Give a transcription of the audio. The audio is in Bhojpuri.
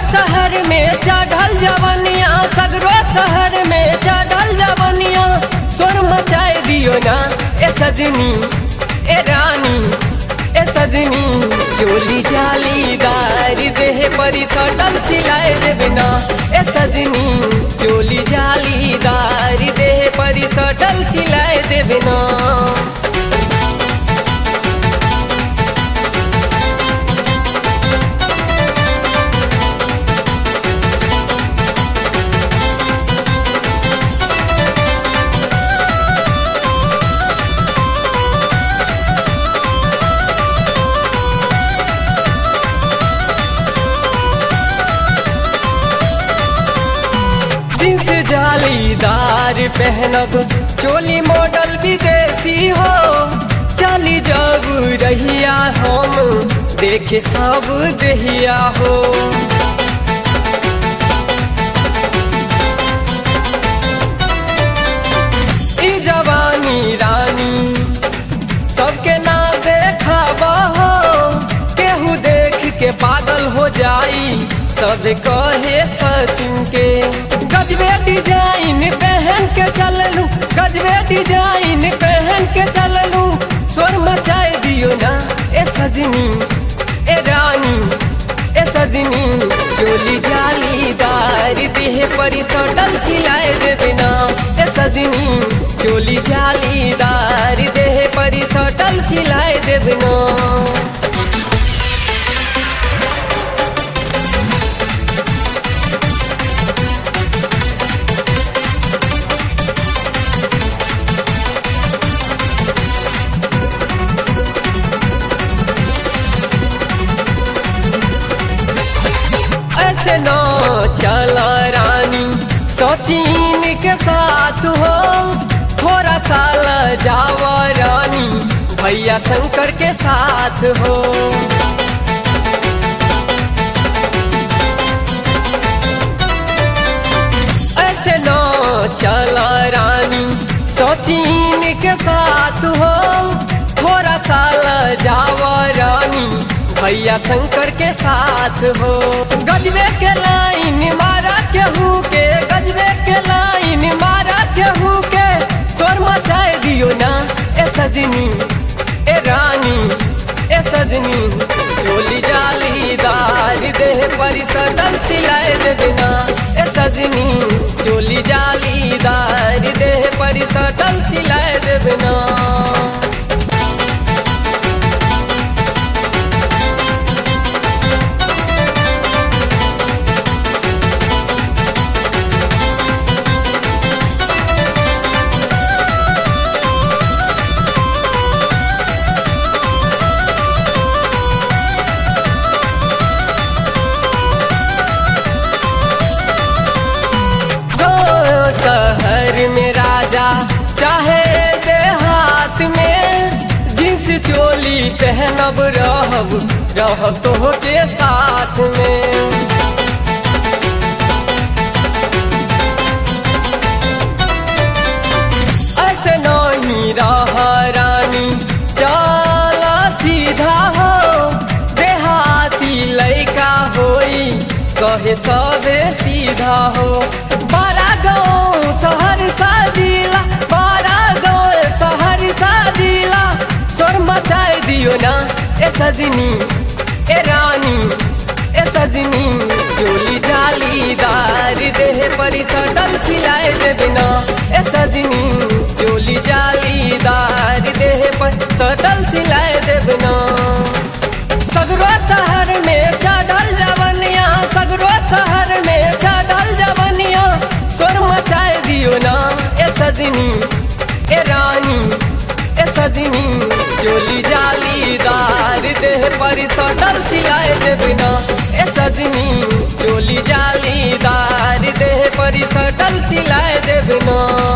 शहर में चढ़ल जवनिया सगरो शहर में चढ़ल जवनिया स्वर मचाए दियो ना ए सजनी ए रानी ए सजनी चोली जालीदार देह परी सटल सिलाए देवे ना ए सजनी चोली जालीदार देह परी सटल सिलाए देवे ना जींस जालीदार पहनब चोली मॉडल विदेशी हो चली जब रहिया हम देखे सब दहिया हो ई जवानी रानी सबके ना देखावा हो केहू देख के पागल हो जाई सब कहे सचिन के गजबे डिजाइन पहन के चललू गजबे डिजाइन पहन के चललू स्वर मचाए दियो ना ए सजनी ए रानी ए सजनी चोली जालीदार देह परी सटल सिलाए देवे ना ए सजनी चोली जालीदार देह परी सटल सिलाए देवे ना ऐसे न चला रानी सचिन के साथ हो थोड़ा साल जावा रानी भैया शंकर के साथ हो ऐसे न चला रानी सचिन के साथ हो थोड़ा साल जावा रानी भैया शंकर के साथ हो गजबे के लाइन मारा केहू के गजबे के लाइन मारा केहू के स्वर मचाए दियो ना ए सजनी ए रानी ए सजनी चोली जालीदार देह परी सटल सिलाए देवे ना ए सजनी चोली जालीदार देह परी सटल सिलाए देवे ना जो शहर में राजा चाहे देहात में जींस चोली पहनब रहब रहब तो के साथ में ऐसे नहीं रह रानी चला सीधा हो देहाती लैका होई कहे सबे सीधा हो बड़ा गाँव शहर साजिला बड़ा गाँव शहर साजिला स्वर मचाए दियो ना ए सजनी ए रानी ए सजनी चोली जालीदार देह परी सटल सिलाए देवे ना ए सजनी चोली जालीदार देह पर सटल सिलाए देवे ना सगरो शहर में चढ़ल जवनिया सगरो शहर में चढ़ल जवनिया स्वर मचाए दियो ना ए सजनी ए रानी ए सजनी चोली जालीदार देह पर सटल सिलाए देवे ना ए सजनी चोली जालीदार देह पर सटल सिलाए देवे ना